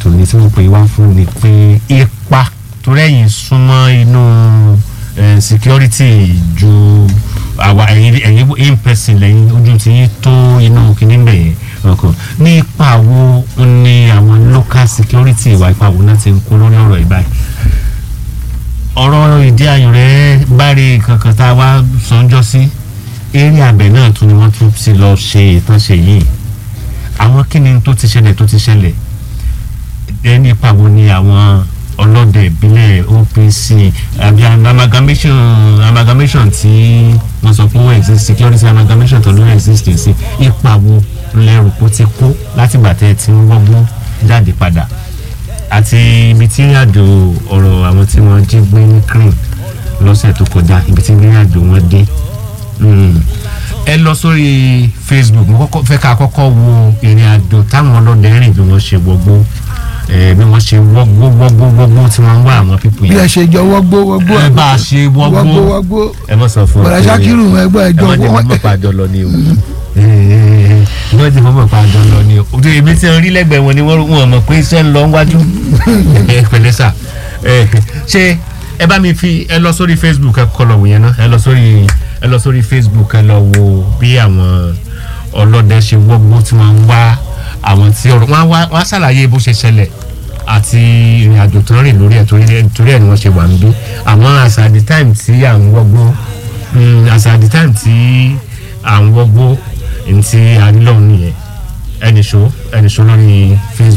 tòní tí mo pè wá fún ni pé ipa tó rẹ́yìn súnmọ́ inú eh, security ju àwa ẹ̀yin ẹ̀yin in person lẹ́yìn ojú tí yín tó inú kìíní bẹ̀ yẹn ọkọ̀ ní ipa wo ni àwọn local security ìwà ipa wo náà ti ń kó lórí ọ̀rọ̀ ìbáyìí ọ̀rọ̀ ìdí ayò rẹ̀ báre kankan tá a wá sọ́njọ́ sí eré abẹ náà tún ni wọ́n tún ti lọ ṣe ìtànṣe yìí àwọn kíni tó ti ṣẹlẹ̀ tó ti ṣẹlẹ̀ ẹni ipa wo ni àwọn ọlọ́dẹ ìbílẹ̀ OPC àbí amalgamation amalgamation tí wọ́n sọ pé ó exist security amalgamation tó ló exist sí ipa wo lẹ́rù kó ti kó látìgbà tẹ́ ẹ ti ń wọ́gbọ́n jáde padà àti ibi tí ìrìnàjò ọ̀rọ̀ àwọn tí wọ́n jí gbé ní crane lọ́sẹ̀ tó kọjá ibi tí ìrìnàjò wọn dé Mm. ẹ lọ sórí facebook mo kọ́kọ́ fẹ́ ká kọ́kọ́ wo ìrìn àjò táwọn ọlọ́dẹ rìn bí wọ́n ṣe wọgbó ẹ bí wọ́n ṣe wọgbó wọgbó wọgbó tí wọ́n ń wá àwọn pípù bí ẹ yẹn ṣe jọ wọgbó wọgbó ẹ bá a ṣe wọgbó wọgbó wọgbó ẹ mọ̀ sọ fún bọ̀dà Ṣakiru ẹgbẹ́ ẹ ẹjọ́ má jẹ́ wọ́n mọ́ pa àjọ lọ ni o ẹ má jẹ́ mọ́ pa àjọ lọ ni o ojú èmi tí ń rí lẹ́gbẹ̀ẹ́ wọn ni wọ́n wọ́n mọ̀ pé iṣẹ́ ń lọ wájú ẹ pẹ̀lẹ́ sà ẹ ṣé ẹ bá mi fi ẹ lọ sórí facebook ẹ kọ lọ wò yẹn náà ẹ lọ sórí ẹ lọ sórí facebook ẹ lọ wo bí àwọn ọlọ́dẹ ṣe wọ́gbó tí wọ́n ń wá àwọn tí ọ̀rọ̀ wọn á wá wọn á ṣàlàyé bó ṣe ṣẹlẹ̀ àti ìrìn àjò tó ń rìn lórí ẹ̀ torí ẹ̀ torí ẹ̀ ni wọ́n ṣe wà ń bí àmọ́ as at the time tí à ń wọ́gbó mm, as at the time tí à ń wọ́gbó ntí àrílọ́ nìyẹn ẹnìṣó ẹnìṣó lórí facebook.